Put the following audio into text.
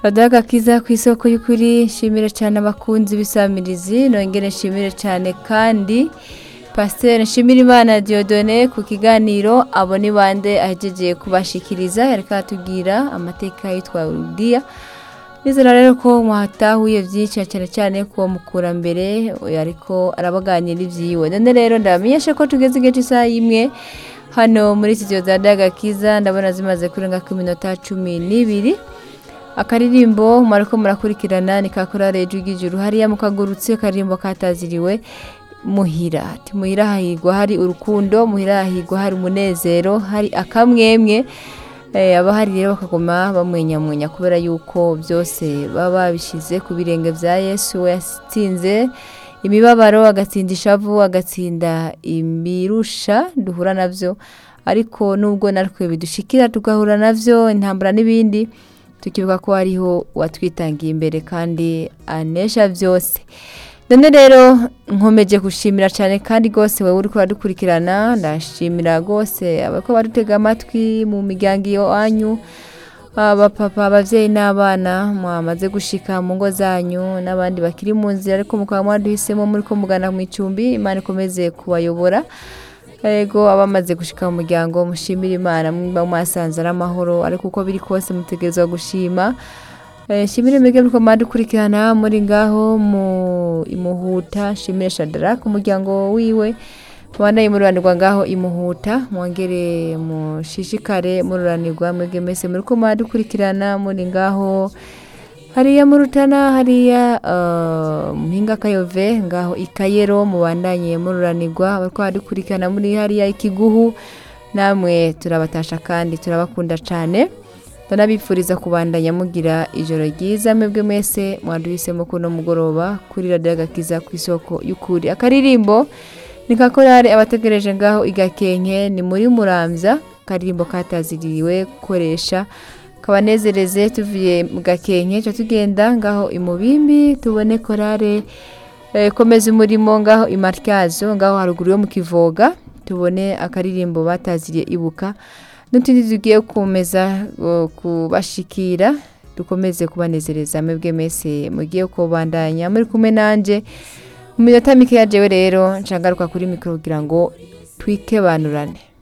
Fadaga kiza ku isoko y'ukuri nshimire cyane abakunzi b'isamirizi nongere nshimire cyane kandi Pasteur Nshimirimana Dieudonné ku kiganiro abo ni bande ahejeje kubashikiriza yariko atubwira amateka yitwa Rudia Nizera rero ko mwatahuye byinshi cyane cyane ko mukura mbere ariko arabaganira ivyiwe none rero ndamenyeshe ko tugeze igihe cy'isaha imwe hano muri studio za Daga Kiza ndabona zimaze kurenga ku minota cumi n'ibiri akaririmbo mwariko murakurikirana ni kakora rejo y'ijuru hariya mukagurutse akaririmbo kataziriwe muhira ati muhira hahigwa hari urukundo muhira hahigwa hari umunezero hari akamwemwe eh, abahari rero bakaguma bamwenyamwenya kubera yuko byose baba babishize ku birenge vya yesu we yatsinze imibabaro agatsinda ishavu agatsinda imbirusha duhura navyo ariko nubwo natwe bidushikira tugahura navyo intambara n'ibindi tukibuka ko hariho uwatwitangiye imbere kandi anesha byose none rero nkomeje gushimira cyane kandi rwose wowe uri kuradukurikirana ndashimira rwose abako badutega amatwi mu miryango iwanyu abapapa ababyeyi n'abana mwamaze gushika mu ngo zanyu n'abandi bakiri mu nzira ariko mukaba mwaduhisemo muri ko mugana mu icumbi imana ikomeze kubayobora ego abamaze gushika mu muryango mushimira imana mwiba mwasanze ari amahoro ariko uko biri kose mutegerezwa gushima Eh, shimire mwebwe muriko mwadukurikirana muri ngaho mu imuhuta shimire Shadrack umuryango wiwe mubandanye mururanirwa ngaho imuhuta mwongere mushishikare mururanirwa mwebwe mwese muriko mwadukurikirana muri ngaho hariya mu rutana hariya uh, mpinga kayove ngaho ikayero mubandanye mururanirwa bariko badukurikirana muri hariya ikiguhu namwe turabatasha kandi turabakunda cane ndanabifuriza kubandanya mugira ijoro ryiza mwebwe mwese mwaduhisemo kuno mugoroba kuri radiyo agakiza ku isoko y'ukuri akaririmbo ni kakorare abategereje ngaho igakenke ni muri muramvya akaririmbo kataziriwe gukoresha kabanezereze tuvuye mu gakenke ca tugenda ngaho imubimbi tubone korare eh, komeza umurimo ngaho imaryazo ngaho haruguru yo mu kivoga tubone akaririmbo bataziriye ibuka n'utundi tugiye gukomeza uh, kubashikira dukomeze kubanezereza mwebwe mwese mugiye kubandanya muri kumwe nanje mu minota mike yajewe rero ncangaruka kuri mikoro kugira ngo twikebanurane